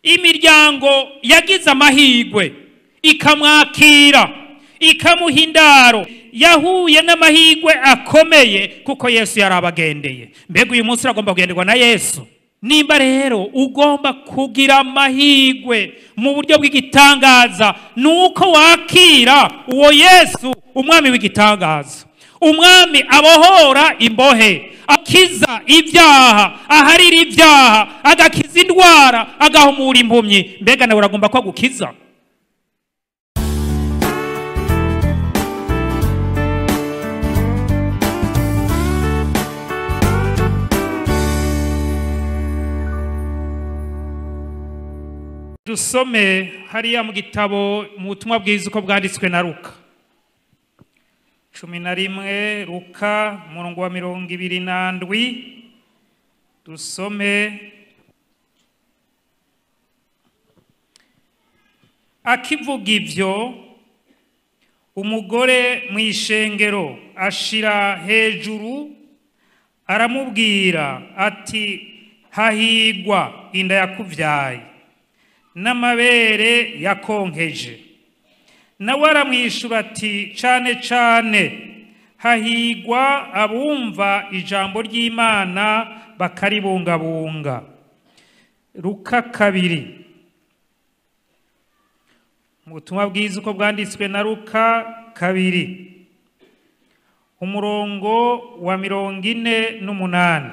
imiryango yagize amahirwe ikamwakira ikamuha indaro yahuye n'amahirwe akomeye kuko yesu yari abagendeye mbega uyu munsi uragomba kugenderwa na yesu nimba rero ugomba kugira amahirwe mu buryo bw'igitangaza ni uko wakira uwo yesu umwami w'igitangaza umwami abohora imbohe akiza ibyaha aharira ibyaha agakiza indwara agahumura impumyi mbega nawe uragomba ko agukiza dusome hariya mu gitabo mu butumwa bwiza uko bwanditswe na ruka cumi na rimwe ruka umurongo wa mirongo ibiri n'andwi dusome akivuga ibyo umugore mu ishengero ashira hejuru aramubwira ati hahigwa inda yakubyaye n'amabere yakonkeje nawe aramwishyura ati cyane cyane hahigwa abumva ijambo ry'imana bakaribungabunga ruka kabiri mu butumwa bwiza uko bwanditswe na ruka kabiri umurongo wa mirongo ine n'umunani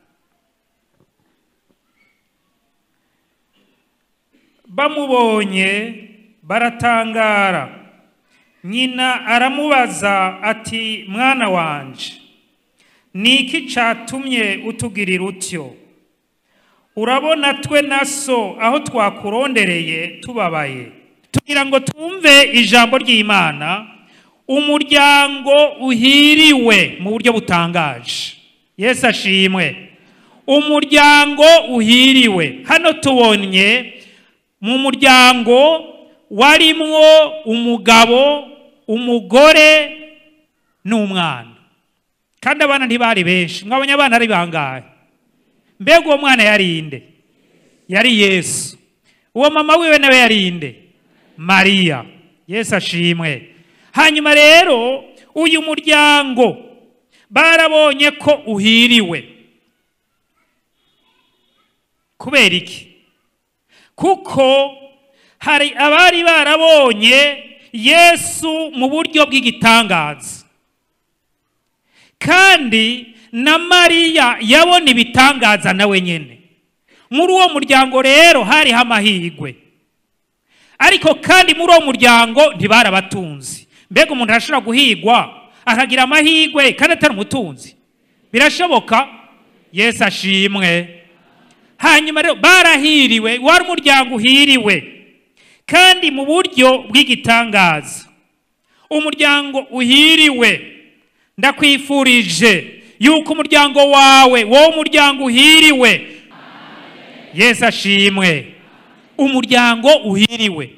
bamubonye baratangara nyina aramubaza ati mwana wanje ni iki cyatumye utugirira utyo urabona twe na so aho twakurondereye tubabaye tugira ngo twumve ijambo ry'imana umuryango uhiriwe mu buryo butangaje yesu ashimwe umuryango uhiriwe hano tubonye mu muryango warimwo umugabo umugore n'umwana kandi abana ntibari benshi mwabonye abana ari bangahe mbega uwo mwana yari inde yari yesu uwo mama wiwe nawe yari inde mariya yesu ashimwe hanyuma rero uyu muryango barabonye ko uhiriwe kubera iki kuko hari abari barabonye yesu mu buryo bw'igitangaza kandi na mariya yabona ibitangaza nawe nyine muri uwo muryango rero hariho amahirwe ariko kandi muri uwo muryango ntibarabatunzi mbega umuntu arashobora guhigwa akagira amahirwe kandi atari umutunzi birashoboka yesu ashimwe hanyuma rero barahiriwe wari umuryango uhiriwe kandi mu buryo bw'igitangaza umuryango uhiriwe ndakwifurije yuko umuryango wawe wowe umuryango uhiriwe yesu ashimwe umuryango uhiriwe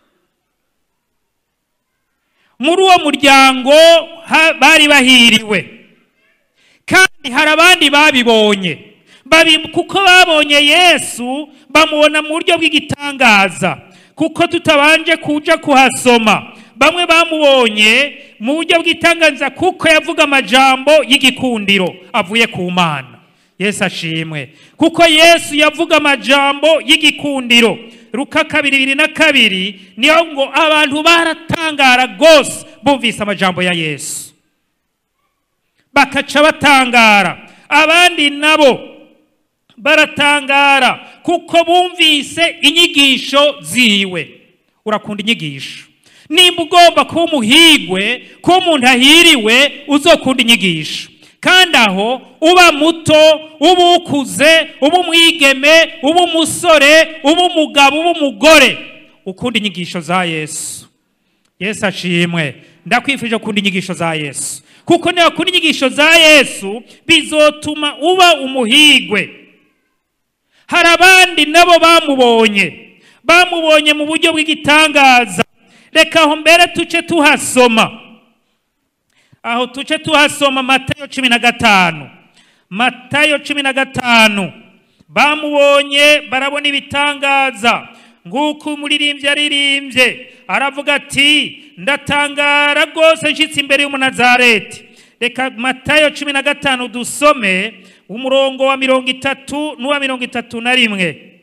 muri uwo muryango bari bahiriwe kandi hari abandi babibonye kuko babonye yesu bamubona mu buryo bw'igitangaza kuko tutabanje kuja kuhasoma bamwe bamubonye mu buryo bw'itangaza kuko yavuga amajambo y'igikundiro avuye ku mana yesu ashimwe kuko yesu yavuga amajambo y'igikundiro ruka kabiri bibiri na kabiri niyo ngo abantu baratangara rwose bumvise amajambo ya yesu bakaca batangara abandi nabo baratangara kuko bumvise inyigisho ziwe urakunda inyigisho nimba ugomba kuba umuhigwe kuba umuntu ahiriwe uzokunda inyigisho kandi aho uba muto uba ukuze uba umwigeme uba umusore uba umugabo uba umugore ukunda inyigisho za yesu yesu ashimwe ndakwifuje gukunda inyigisho za yesu kuko niba ukunda inyigisho za yesu bizotuma uba umuhigwe hari abandi nabo bamubonye bamubonye mu buryo bw'igitangaza reka aho mbere tuce tuhasoma aho tuce tuhasoma matayo cumi na gatanu matayo cumi na gatanu bamubonye barabona ibitangaza nk'uko umuririmbyi aririmbye aravuga ati ndatangara rwose nshyitsi imbere y'umunazareti reka matayo cumi na gatanu dusome umurongo wa mirongo itatu n'uwa mirongo itatu na rimwe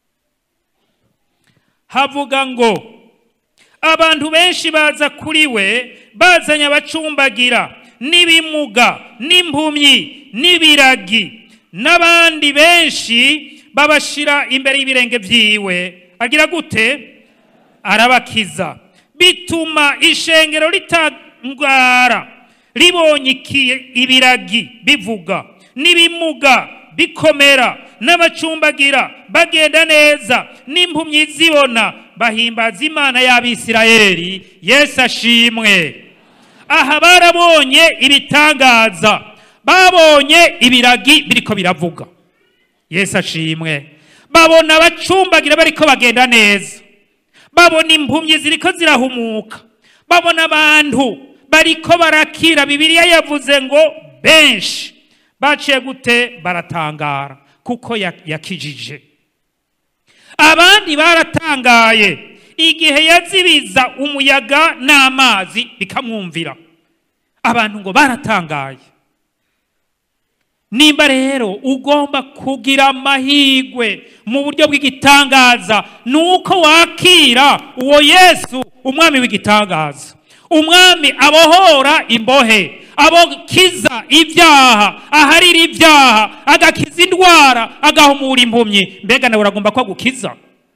havuga ngo abantu benshi baza kuri we bazanye abacumbagira n'ibimuga n'impumyi n'ibiragi n'abandi benshi babashyira imbere y'ibirenge byiwe agira gute arabakiza bituma ishengero ritangara ribonye ibiragi bivuga n'ibimuga bikomera n'abacumbagira bagenda neza n'impumyi zibona bahimbaza imana y'abisirayeli yesu ashimwe aha barabonye ibitangaza babonye ibiragi biriko biravuga yesu ashimwe babona abacumbagira bariko bagenda neza babona impumyi ziriko zirahumuka babona abantu bariko barakira bibiliya yavuze ngo benshi baciye gute baratangara kuko yakijije abandi baratangaye igihe yazibiza umuyaga n'amazi bikamwumvira abantu ngo baratangaye nimba rero ugomba kugira amahirwe mu buryo bw'igitangaza ni uko wakira uwo yesu umwami w'igitangaza umwami abohora imbohe abokiza ibyaha aharira ibyaha agakiza indwara agahumura impumyi mbega nawe uragomba ko agukiza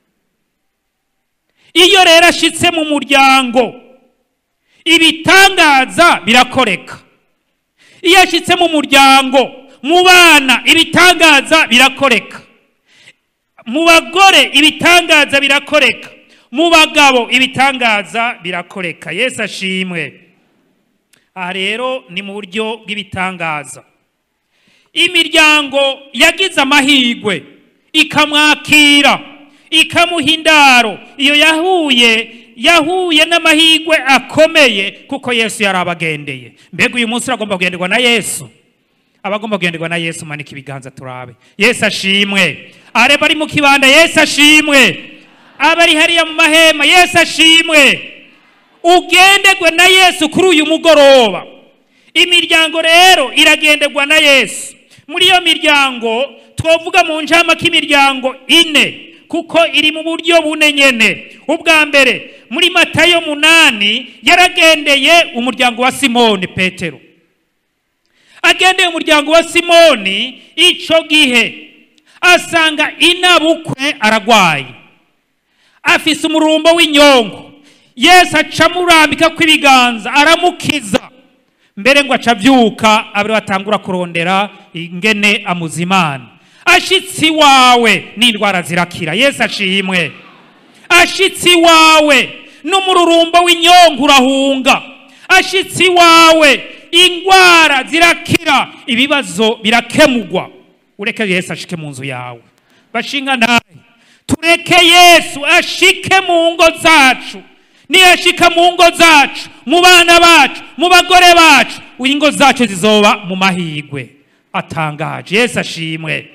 iyo rero ashyitse mu muryango ibitangaza birakoreka iyo ashyitse mu muryango mu bana ibitangaza birakoreka mu bagore ibitangaza birakoreka mu bagabo ibitangaza birakoreka yesu ashimwe aha rero ni mu buryo bw'ibitangaza imiryango yagize amahirwe ikamwakira ikamuha indaro iyo yahuye yahuye n'amahirwe akomeye kuko yesu yari abagendeye mbega uyu munsi uragomba kugenderwa na yesu abagomba kugenderwa na yesu manika ibiganza turabe yesu ashimwe areba ari mu kibanda yesu ashimwe abari hariya mu mahema yesu ashimwe ugenderwe na yesu kuri uyu mugoroba imiryango rero iragenderwa na yesu muri iyo miryango twavuga mu njama k'imiryango ine kuko iri mu buryo bune nyene ubwa mbere muri matayo munani yaragendeye umuryango wa simoni petero agendeye umuryango wa simoni icyo gihe asanga inabukwe aragwaye afise umurumbo w'inyongo yesu aca amurambika kw'ibiganza aramukiza mbere ngo aca abyuka abiri batangura kurondera ingene amuzimana ashitsi iwawe n'indwara zirakira yesu ashimwe ashitsi iwawe n'umururumbo w'inyongo urahunga ashitsi iwawe indwara zirakira ibibazo birakemugwa ureke yesu ashike mu nzu yawe bashinga nawe tureke yesu ashike mu ngo zacu niyashika mu ngo zacu mu bana bacu mu bagore bacu ingo zacu zizoba mu mahigwe atangaje yesu ashimwe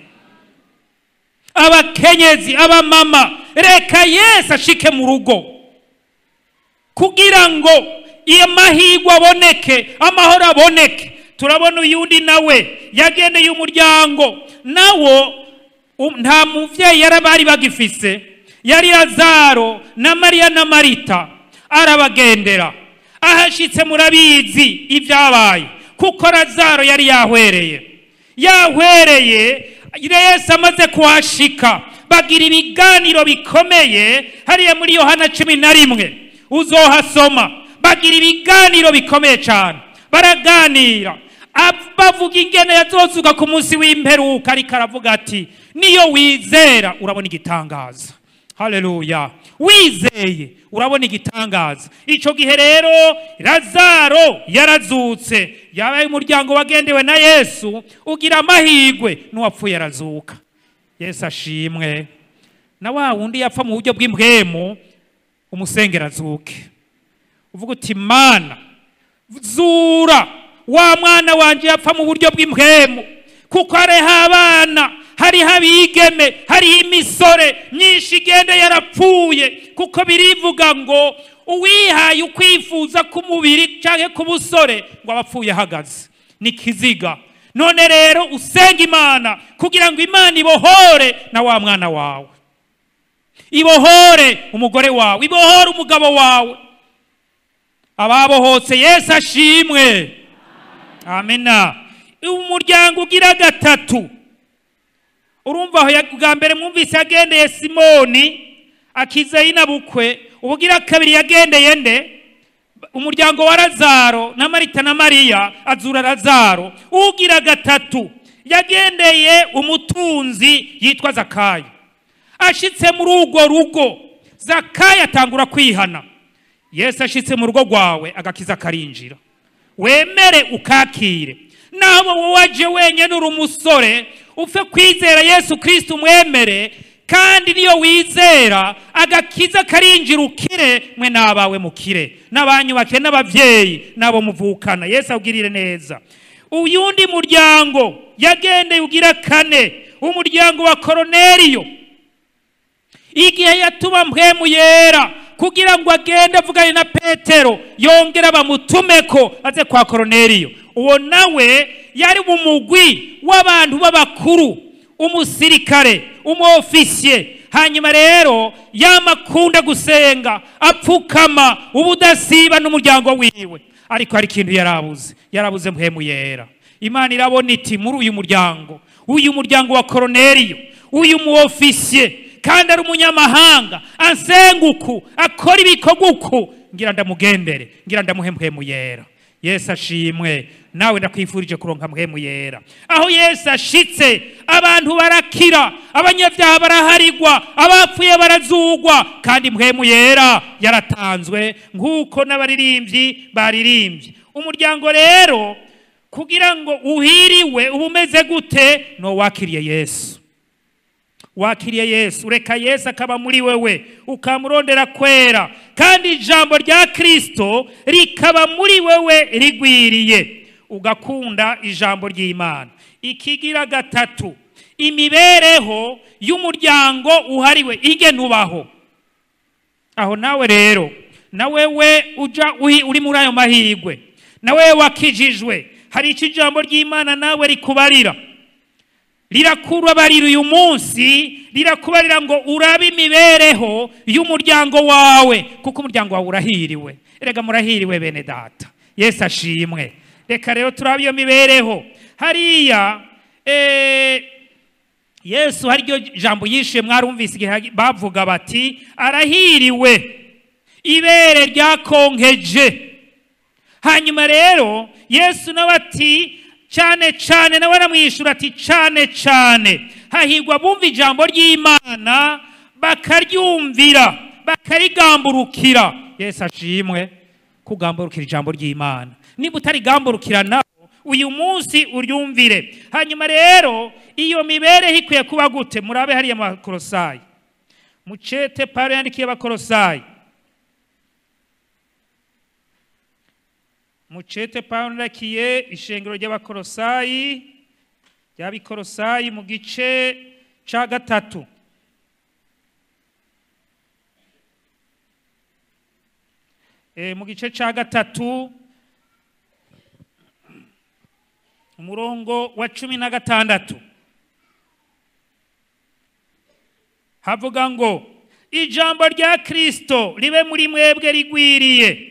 abakenyezi abamama reka yesu ashike mu rugo kugira ngo iyo mahigwe aboneke amahoro aboneke turabona uyundi nawe yagendeye umuryango nawo nta mubyeyi yari bari bagifise yari lazaro na mariya na marita arabagendera ahashyitse murabizi ibyabaye kuko lazaro yari yahwereye yahwereye yesu amaze kuhashika bagira ibiganiro bikomeye hariya muri yohana cumi na rimwe uzohasoma bagira ibiganiro bikomeye cyane baraganira bavuga ingene yazozuka ku munsi w'imperuka ariko aravuga ati niyo wizera urabona igitangaza haleluya wizeye urabona igitangaza icyo gihe rero lazaro yarazutse yabaye umuryango wagendewe na yesu ugira amahirwe n'uwapfuye arazuka yesu ashimwe na wa wundi yapfa mu buryo bw'imbwemu umusengera azuke uvuga uti mana zura wa mwana wanjye yapfa mu buryo bw'impwemu kuko hariho abana hariho abigeme hariho imisore myinshi igenda yarapfuye kuko birivuga ngo uwihaye ukwifuza k'umubiri cyangwa k'ubusore ngo aba apfuye ahagaze ni kiziga none rero usenga imana kugira ngo imana ibohore na wa mwana wawe ibohore umugore wawe ibohore umugabo wawe ababohotse yesu ashimwe amena umuryango ugira gatatu urumva aho bwa mbere mwumvise yagendeye simoni akiza y'inabukwe ubugira kabiri yagendeye nde umuryango wa razaro na marita na mariya azura razaro ugira gatatu yagendeye umutunzi yitwa zakayo ashitse muri urwo rugo zakayo atangura kwihana yesu ashitse mu rugo rwawe agakiza karinjira wemere ukakire naho wowe waje wenyine uri umusore upfe kwizera yesu kirisiti umwemere kandi niyo wizera agakiza karinjira ukire mwe n'abawe mukire n'abanyubake n'ababyeyi n'abo muvukana yesu abwirire neza uyundi muryango yagendeye ugira kane umuryango wa koroneriyo igihe yatuma mpwemu yera kugira ngo agende avugane na petero yongera bamutume ko aze kwa koroneriyo uwo nawe yari mu mugwi w'abantu b'abakuru umusirikare umwofisiye hanyuma rero yamakunda gusenga apfukama ubudasiba n'umuryango wiwe ariko hari ikintu yarabuze yarabuze mpemu yera imana irabona iti muri uyu muryango uyu muryango wa koroneriyo uyu muofisiye kandi ari umunyamahanga ansenga uku akora ibikorwa uku ngira ndamugendere ngira ndamuhe mpemu yera yesu ashimwe nawe ndakwifurije kuronka mpemu yera aho yesu ashitse abantu barakira abanyabyaha baraharigwa abapfuye barazugwa kandi mpemu yera yaratanzwe nk'uko n'abaririmbyi baririmbye umuryango rero kugira ngo uhiriwe uba umeze gute no wakiriye yesu wakiriye yesu reka yesu akaba muri wewe ukamurondera kwera kandi ijambo rya kirisito rikaba muri wewe rigwiriye ugakunda ijambo ry'imana ikigira gatatu imibereho y'umuryango uhariwe igena ubaho aho nawe rero nawe we uja uri muri ayo mahirwe nawe wakijijwe hari icyo ijambo ry'imana nawe rikubarira rirakubarira uyu munsi rirakubarira ngo urabe imibereho y'umuryango wawe kuko umuryango wawe urahiriwe reka murahiriwe bene data yesu ashimwe reka rero turabe iyo mibereho hariya yesu haryo jambo yishe mwarumvise igihe bavuga bati arahiriwe ibere ryakonkeje hanyuma rero yesu nawe ati cyane cyane nawe aramwishyura ati cyane cyane hahirwa bumva ijambo ry'imana bakaryumvira bakarigamburukira yesu ashimwe kugamburukira ijambo ry'imana niba utarigamburukira nawe uyu munsi uryumvire hanyuma rero iyo mibereho ikwiye kuba gute murabe hariya makorosayi mucete paro yandikiye abakorosayi mucete pawulo ndakiye ishengero ry'abakorosayi ry'abikorosayi mu gice cya gatatu mu gice cya gatatu umurongo wa cumi na gatandatu havuga ngo ijambo rya kirisito ribe muri mwebwe rigwiriye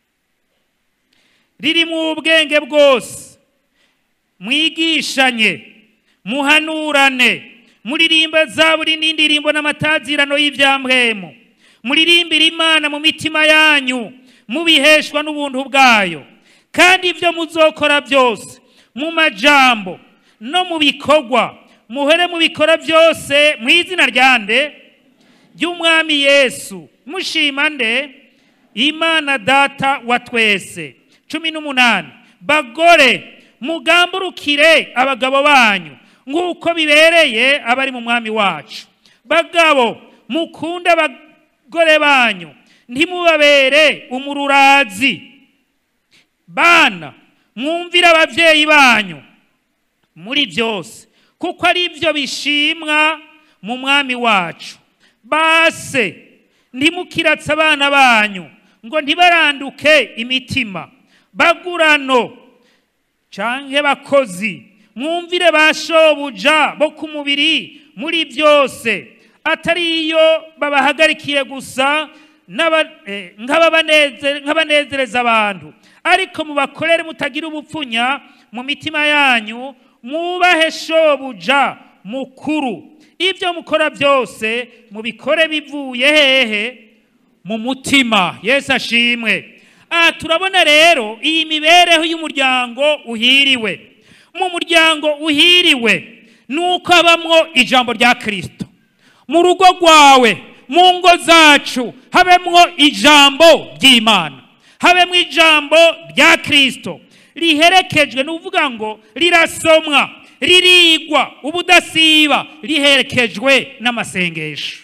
riri mu bwenge bwose mwigishanye muhanurane muririmba za buri n'indirimbo n'amatazirano y'ibyamwemu muririmbira imana mu mitima yanyu mubiheshwa n'ubuntu bwayo kandi ibyo muzokora byose mu majambo no mu bikorwa muhere mubikora byose mu izina rya nde ry'umwami yesu mushima nde imana data wa twese cumi n'umunani bagore mugamburukire abagabo banyu nk'uko bibereye abari mu mwami wacu bagabo mukunde abagore banyu ntimubabere umururazi bana mwumvire ababyeyi banyu muri byose kuko ari byo bishimwa mu mwami wacu base ntimukiratse abana banyu ngo ntibaranduke imitima bagurano canke bakozi mwumvire ba shobuja bo ku mubiri muri byose atari iyo babahagarikiye gusa n'aba- eh, nk'ababaneze- nk'abanezereza abantu ariko mubakorere mutagira ubupfunya mu mitima yanyu mwubahe shobuja mukuru ibyo mukora byose mubikore bivuye hehe mu mutima yesu ashimwe aha turabona rero iyi mibereho y'umuryango uhiriwe mu muryango uhiriwe ni uko habamwo ijambo rya kirisito mu rugo rwawe mu ngo zacu habemwo ijambo ry'imana habemwo ijambo rya kirisito riherekejwe ni ukuvuga ngo rirasomwa ririgwa ubudasiba riherekejwe n'amasengesho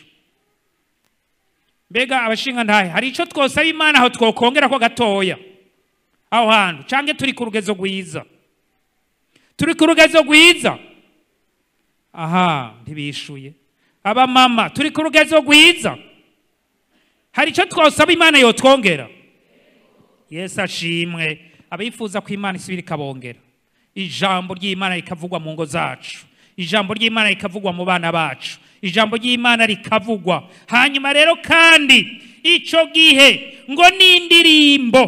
mbega abashinga ntahe hari icyo twosaba imana aho twokongera ko gatoya aho hantu cyangwa turi ku rugezo rwiza turi ku rugezo rwiza aha ntibishuye abamama turi ku rugezo rwiza hari icyo twosaba imana yotwongera yesu ashimwe abifuza ko imana isubira ikabongera ijambo ry'imana rikavugwa mu ngo zacu ijambo ry'imana rikavugwa mu bana bacu ijambo ry'imana rikavugwa hanyuma rero kandi icyo gihe ngo n'indirimbo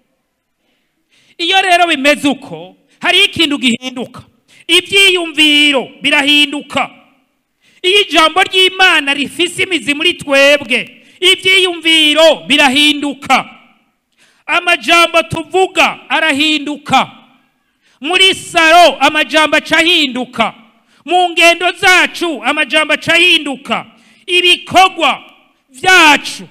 iyo rero bimeze uko hariho ikintu gihinduka ibyiyumviro birahinduka iyo ijambo ry'imana rifise imizi muri twebwe ibyiyumviro birahinduka amajambo tuvuga arahinduka muri saro amajambo aca ahinduka mu ngendo zacu amajambo aca ahinduka ibikorwa byacu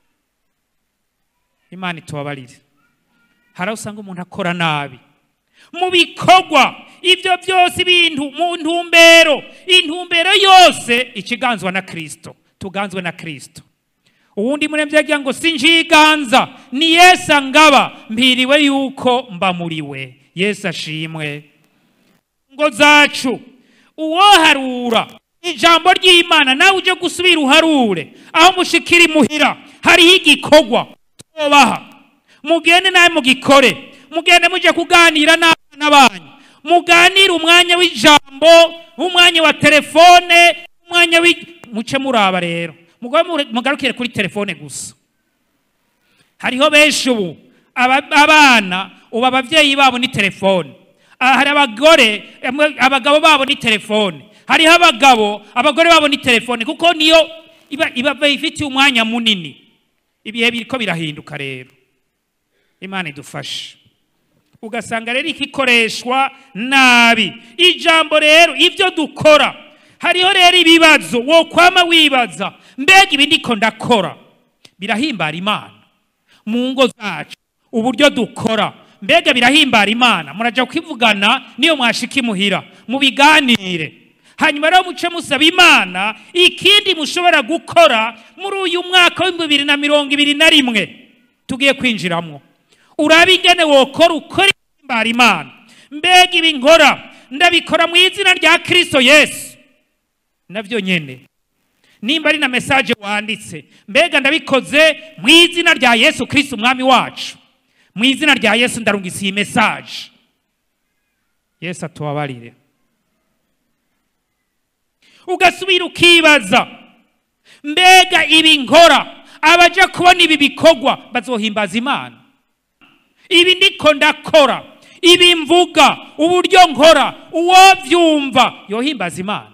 imana itubabarire hari aho usanga umuntu akora nabi mu bikorwa ibyo byose ibintu mu ntumbero intumbero yose ikiganzwa na kirisito tuganzwe na kirisito uwundi murembye yagira ngo sinjiganza ni yesu angaba mpiriwe yuko mbamuriwe yesu ashimwe ngo zacu uwoharura ijambo ry'imana nawe ujye gusubira uharure aho mushikira imuhira hariho igikorwa tubaha mugende nawe mugikore mugende mujye kuganira n'abana banyu muganire umwanya w'ijambo umwanya wa telefone umwanya w'i muce muraba rero mugobe mugarukire kuri telefone gusa hariho benshi ubu aba- abana ubu ababyeyi babo ni telefone Ah, hari abagore emwe, abagabo babo ni telefone hariho abagabo abagore babo ni telefone kuko niyo iba iba bayifitiye umwanya munini ibihe biriko birahinduka rero imana idufashe ugasanga rero ikikoreshwa nabi ijambo rero ibyo dukora hariho rero ibibazo wo kwama wibaza mbega ibi ndiko ndakora birahimbara imana mu ngo zacu uburyo dukora mbega birahimbara imana murajya kwivugana niyo mwashika imuhira mubiganire hanyuma rero muce musaba imana ikindi mushobora gukora muri uyu mwaka w'ibihumbi bibiri na mirongo ibiri na rimwe tugiye kwinjiramo urabe ingene wokora ukora ihimbara imana mbega ibi nkora ndabikora mu izina rya kirisito yesu nabyo nyine nimba ari na mesaje wanditse mbega ndabikoze mu izina rya yesu kirisito umwami wacu mu izina rya yesu ndarungisa iyi mesaje yesu atubabarire ugasubira ukibaza mbega ibi nkora abaja kubona ibi bikorwa bazohimbaza imana ibi ndiko ndakora ibi mvuga uburyo nkora uwo byumva yohimbaza imana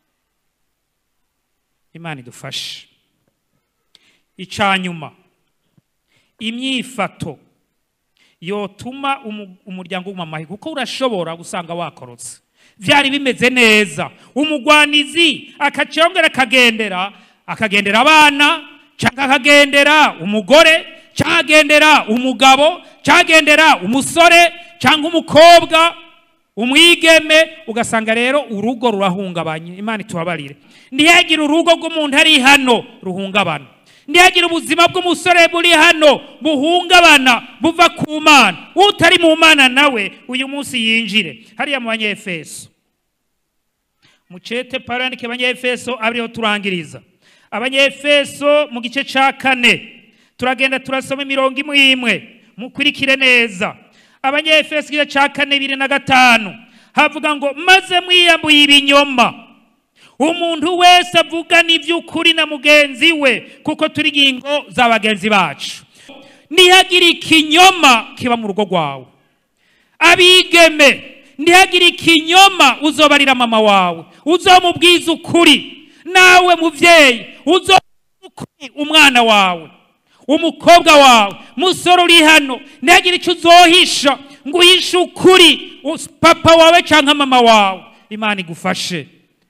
imana idufashe icanyuma imyifato yotuma umu- umuryango uguma amahe kuko urashobora gusanga wakorotse byari bimeze neza umugwanizi akacongera akagendera akagendera abana cyangwa akagendera umugore cyangwa akagendera umugabo cyangwa akagendera umusore cyangwa umukobwa umwigeme ugasanga rero urugo rurahungabanye imana itubabarire ntihagire urugo rw'umuntu ari hano ruhungabana ntihagire ubuzima bw'umusore buri hano buhungabana buva ku mana utari mu mana nawe uyu munsi yinjire hariya mu banyefeso mucete pawulo yandike abanyefeso abiriho turangiriza abanyefeso mu gice cya kane turagenda turasoma imirongo imwe imwe mukurikire neza abanyefeso igice cya kane bibiri na gatanu havuga ngo maze mwiyambuye ibinyoma umuntu wese avugana iby'ukuri na mugenzi we kuko turi ingingo za bagenzi bacu ntihagire ikinyoma kiba mu rugo rwawe abigeme ntihagire ikinyoma uzobarira mama wawe uzomubwiza ukuri nawe mubyeyi uzomubwiza ukuri umwana wawe umukobwa wawe musore uri hano ntihagire icyo uzohisha ngo uhishe ukuri us- papa wawe cyangwa mama wawe imana igufashe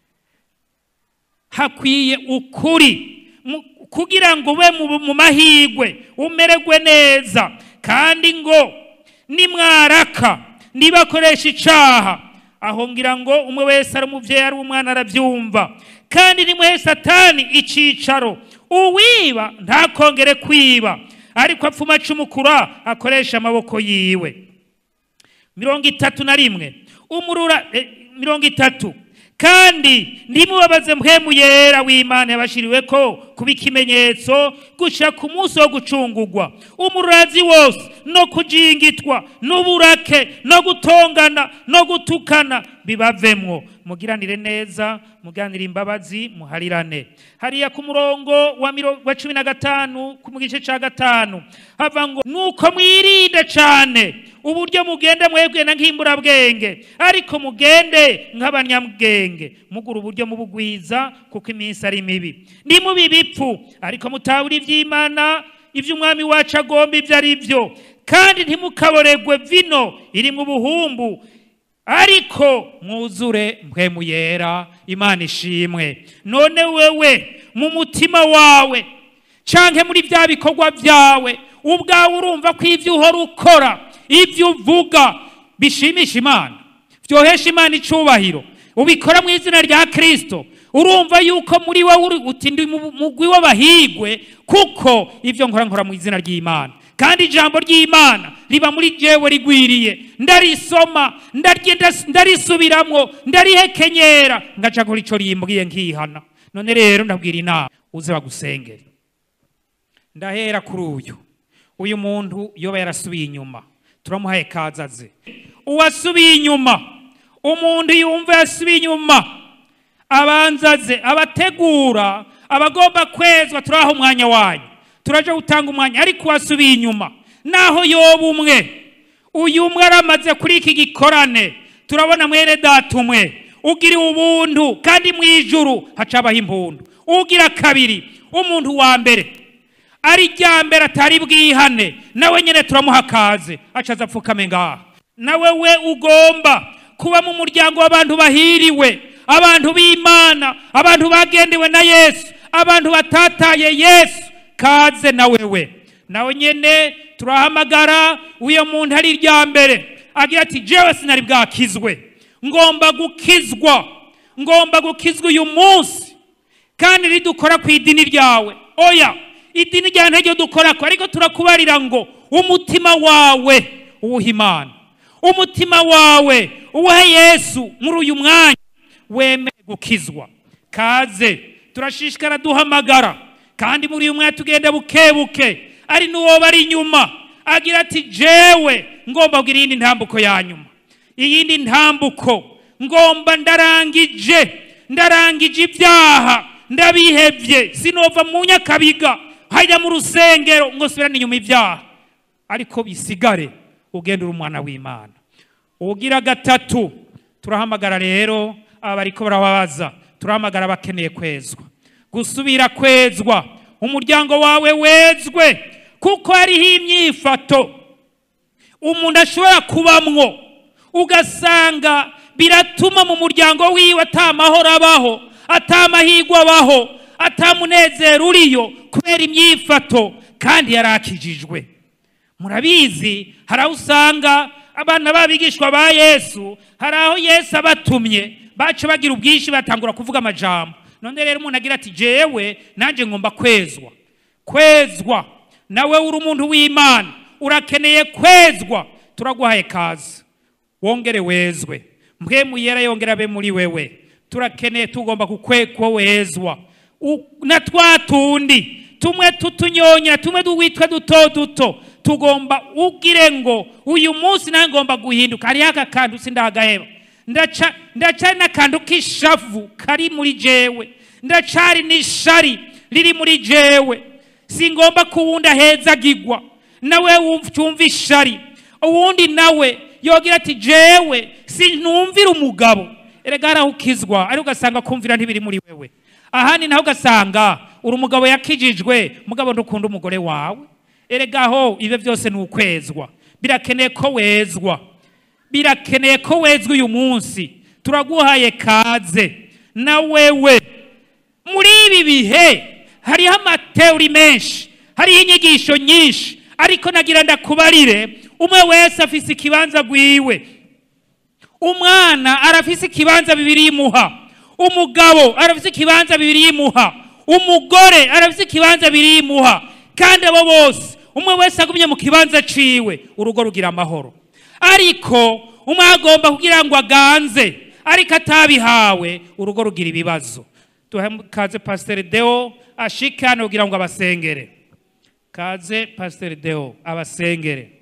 hakwiye ukuri mu- kugira ngo ube mu- mu mahigwe umererwe neza kandi ngo nimwaraka nibakoresha icaha aho ngira ngo umwe wese ari umubyeyi ari umwana arabyumva kandi nimuhe satani icicaro uwiba ntakongere kwiba ariko apfuma acumukura akoresha amaboko yiwe mirongo itatu na rimwe umurura eh, mirongo itatu kandi ntimubabaze mpemu yera w'imana yabashiriwe ko kuba ikimenyetso gushira ku munsi wo gucungurwa umurazi wose no kujingitwa n'uburake no gutongana no gutukana bibavemwo mugiranire neza muganire imbabazi muharirane hariya ku murongo wa miro- wa cumi na gatanu ku mu gice cya gatanu hava ngo nuko mwirinde cyane uburyo mugenda mwebwena nk'imburabwenge ariko mugende nk'abanyabwenge mugura uburyo mubugwiza kuko iminsi ari mibi ni mubi bipfu ariko mutabura iby'imana iby'umwami wacu agomba ibyo ari byo kandi ntimukaboregwe vino irimo ubuhumbu ariko mwuzure mpwemu yera imana ishimwe none wewe mu mutima wawe canke muri bya bikorwa byawe ubwawe urumva ko ibyo uhora ukora ibyo uvuga bishimisha imana byohesha imana icubahiro ubikora mu izina rya kirisito urumva yuko muri wowe uri uti ndi mu mugwi w'abahigwe kuko ibyo nkora nkora mu izina ry'imana kandi ijambo ry'imana riba muri jewe rigwiriye ndarisoma ndarye- ndas- ndarisubiramwo ndarihekenyera ngaca kuri ico rimbwiye nkihana none rero ndabwira inama uze bagusengere ndahera kuri uyu uyu muntu yoba yarasubiye inyuma turamuhaye kaza aze uwasubiye inyuma umuntu yumva yasubiye inyuma abanza aze abategura abagomba kwezwa turaha umwanya wanyu turaje gutanga umwanya ariko uwasubiye inyuma naho yoba umwe uyu umwe aramaze kuri iki gikorane turabona mwene data umwe ugiriwe ubuntu kandi mu ijuru hacabaho impundu ugira kabiri umuntu wa mbere ari rya mbere atari bwihane nawe nyine turamuha kaze acaza apfukame ngaha nawe we ugomba kuba mu muryango w'abantu bahiriwe abantu b'imana abantu bagendewe na yesu abantu batataye yesu kaze na wewe nawe nyine turahamagara uyo muntu ari irya mbere agira ati jewe sinari bwakizwe ngomba gukizwa ngomba gukizwa uyu munsi kandi ridukora ku idini ryawe oya idini ryawe ntaryo dukora ko ariko turakubarira ngo umutima wawe uwuha imana umutima wawe uwuhe yesu muri uyu mwanya wemeye gukizwa kaze turashishikara duhamagara kandi muri uyu mwanya tugenda buke buke ari n'uwo bari inyuma agira ati jewe ngomba kugira iyindi ntambuko ya nyuma iyindi ntambuko ngomba ndarangije ndarangije ibyaha ndabihebye sinova mu nyakabiga hajya mu rusengero ngo subirane inyuma ibyaha ariko bisigare ugenda uri umwana w'imana ugira gatatu turahamagara rero aba bariko barababaza turahamagara abakeneye kwezwa gusubira kwezwa umuryango wawe wezwe kuko hariho imyifato umuntu ashobora kubamwo ugasanga biratuma mu muryango wiwe atamahoro abaho atamahirwe abaho atamunezero uriyo kubera imyifato kandi yarakijijwe murabizi hari aho usanga abana b'abigishwa ba yesu hari aho yesu abatumye baca bagira ubwinshi batangura kuvuga amajambo none rero umuntu agira ati jewe nanjye ngomba kwezwa kwezwa nawe uri umuntu w'imana urakeneye kwezwa turaguhaye kazi wongere wezwe mpwemu yera yongera abe muri wewe turakeneye tugomba kukwekwa wezwa U- na twa tundi tumwe tutunyonya tumwe duwitwa duto duto tugomba ugire ngo uyu munsi nawe ngomba guhinduka hariho aka kantu sindagaheba ndaca ndacari n'akantu k'ishavu kari muri jewe ndacari n'ishari riri muri jewe singomba kuwundi ahezagirwa nawe wumva ishari uwundi nawe yogira ati jewe sinumvira umugabo erega haraho ukizwa ariko ugasanga kumvira ntibiri muri wewe ahandi naho ugasanga uri umugabo yakijijwe mugabo ntukunda umugore wawe erega aho ibyo byose ni ukwezwa birakeneye ko wezwa birakeneye ko wezwa uyu munsi turaguhaye kaze na wewe muri ibi bihe hariho amateori menshi hariho inyigisho nyinshi ariko nagira ndakubarire umwe wese afise ikibanza gwiwe umwana arafise ikibanza bibiri imuha umugabo arafise ikibanza bibiri imuha umugore arafise ikibanza bibiri imuha kandi abo bose umwe wese agumye mu kibanza ciwe urugo rugira amahoro ariko umwe agomba kugira ngo aganze ariko atabihawe urugo rugira ibibazo duhe kaze pasiteri deo ashike hano kugira ngo abasengere kaze pasiteri deo abasengere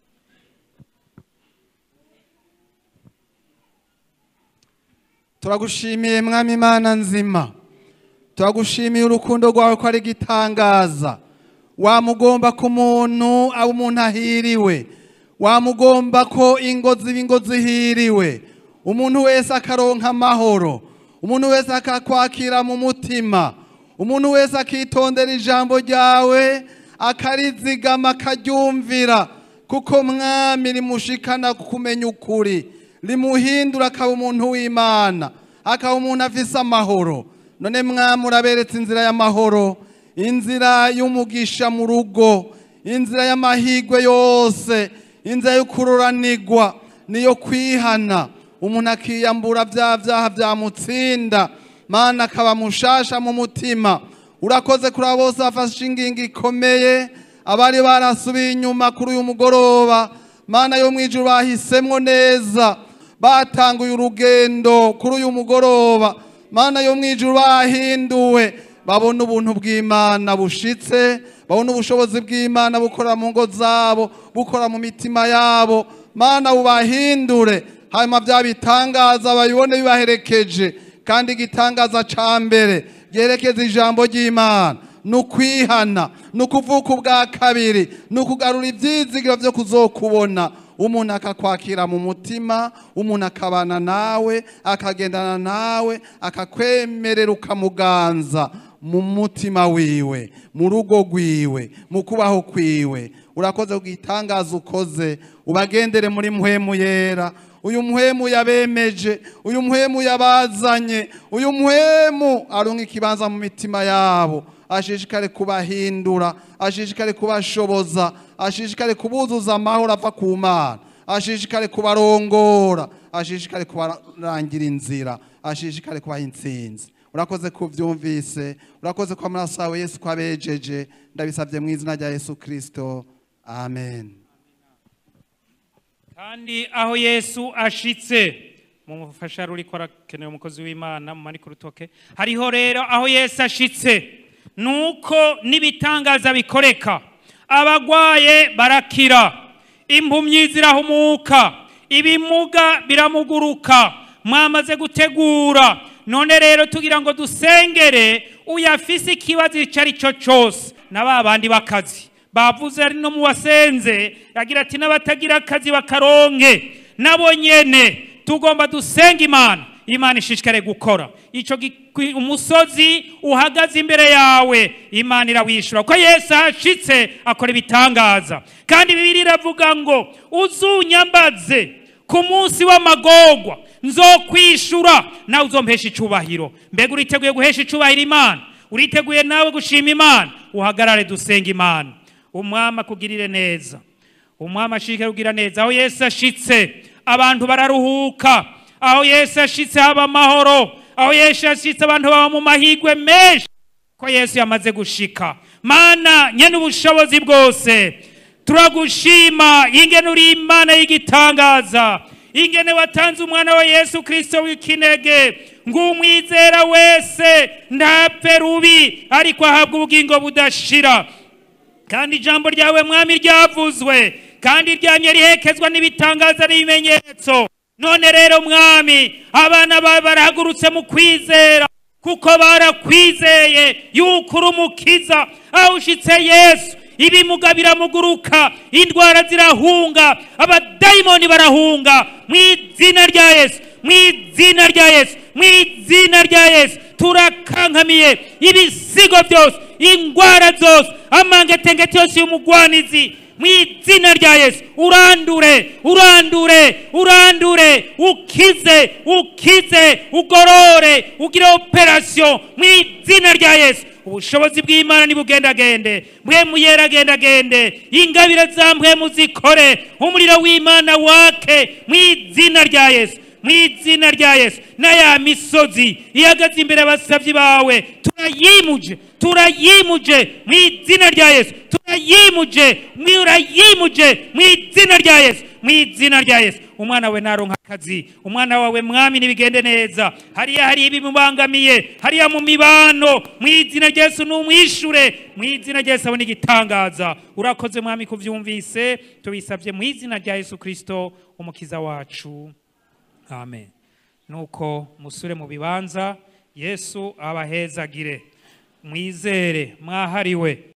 turagushimiye mwami imana nzima turagushimiye urukundo rwawe ko ari igitangaza wamugomba ko umuntu aba umuntu ahiriwe wamugomba ko ingo ziba ingo zihiriwe umuntu wese akaronka amahoro umuntu wese akakwakira mu mutima umuntu wese akitondera ijambo ryawe akarizigama akaryumvira kuko mwami rimushikana kumenya ukuri rimuhindura akaba umuntu w'imana akaba umuntu afise amahoro none mwami uraberetse inzira y'amahoro inzira y'umugisha mu rugo inzira y'amahigwe yose inzira yo kururanirwa niyo kwihana umuntu akiyambura bya byaha byamutsinda mana akaba mushasha mu mutima urakoze kuri abo bose bafashe ingingo ikomeye abari barasubiye inyuma kuri uyu mugoroba mana yo mu ijuru bahisemwo neza batanguye urugendo kuri uyu mugoroba mana yo mu ijuru bahinduwe babona ubuntu bw'imana bushitse babona ubushobozi bw'imana bukora mu ngo zabo bukora mu mitima yabo mana bubahindure hanyuma bya bitangaza babibone bibaherekeje kandi igitangaza ca mbere byerekeza ijambo ry'imana ni ukwihana ni ukuvuka ubwa kabiri ni ukugarura ibyizigiro byo kuzokubona umuntu akakwakira mu mutima umuntu akabana nawe akagendana nawe akakwemerera ukamuganza mu mutima wiwe mu rugo rwiwe mu kubaho kwiwe urakoze kugitangaza ukoze ubagendere muri muhemu yera uyu muhemu yabemeje uyu muhemu yabazanye uyu muhemu arunga ikibanza mu mitima yabo ashishikare kubahindura ashishikare kubashoboza ashishikare kubuzuza amahoro ava ku mana ashishikare kubarongora ashishikare kubarangira inzira ashishikare kubaha intsinzi urakoze ko ubyumvise urakoze ko amaraso yawe yesu ko abejeje ndabisabye mu izina rya yesu kirisito amen kandi aho yesu ashitse mu mufasha ruriko arakenewe umukozi w'imana mu manika urutoke hariho rero aho yesu ashitse nuko n'ibitangaza bikoreka abagwaye barakira impumyi zirahumuka ibimuga biramuguruka mwamaze gutegura none rero tugira ngo dusengere uyafise ikibazo icyo ari cyo cyose na ba bandi b'akazi bavuze ari no mu wasenze yagira ati n'abatagira akazi bakaronke nabo nyene tugomba dusenga imana imana ishishikare gukora icyo umusozi uhagaze imbere yawe imana irawishura ko yesu ahashitse akora ibitangaza kandi bibiri iravuga ngo uzunyambaze ku munsi w'amagorwa nzokwishura nawe uzompesha icubahiro mbega uriteguye guhesha icubahiro imana uriteguye nawe gushima imana uhagarare dusenga imana umwami akugirire neza umwami ashike kugira neza aho yesu ashitse abantu bararuhuka aho yesu ashitse haba amahoro aho yesu ashitse abantu baba mu mahigwe menshi ko yesu yamaze gushika mana nyene ubushobozi bwose turagushima ingene uri imana y'igitangaza ingene watanze umwana wa yesu kirisito w'ikinege ngo umwizera wese ntapfe rubi ariko ahabwe ubugingo budashira kandi ijambo ryawe mwami ryavuzwe kandi ryamye rihekezwa n'ibitangaza n'ibimenyetso none rero mwami abana bawe barahagurutse mu kwizera kuko barakwizeye yuko uri umukiza aho ushitse yesu ibimuga biramuguruka indwara zirahunga abadayimoni barahunga mu izina rya yesu mu izina rya yesu mu izina rya yesu turakankamiye ibisigo byose indwara zose amangetengeti yose y'umugwanizi mu izina rya yesu urandure urandure urandure ukize ukize ugorore ugire operasiyo mu izina rya yesu ubushobozi bw'imana nibugendagende mwe muyeragendagende ingabire za mwe muzikore umuriro w'imana wake mu izina rya yesu mu izina rya yesu n'aya misozi ihagaze imbere abasabyi bawe turayimuje turayimuje mu izina rya yesu turayimuje turayimuje mu izina rya yesu mu izina rya yesu umwana we naronka akazi umwana wawe mwami nibigende neza hariya hari ibimubangamiye hariya mu mibano mu izina rya yesu numwishure mu izina rya yesu abone igitangaza urakoze mwami kuvyumvise tubisabye mu izina rya yesu kristo umukiza wacu amen nuko musure mu bibanza yesu abahezagire mwizere mwahariwe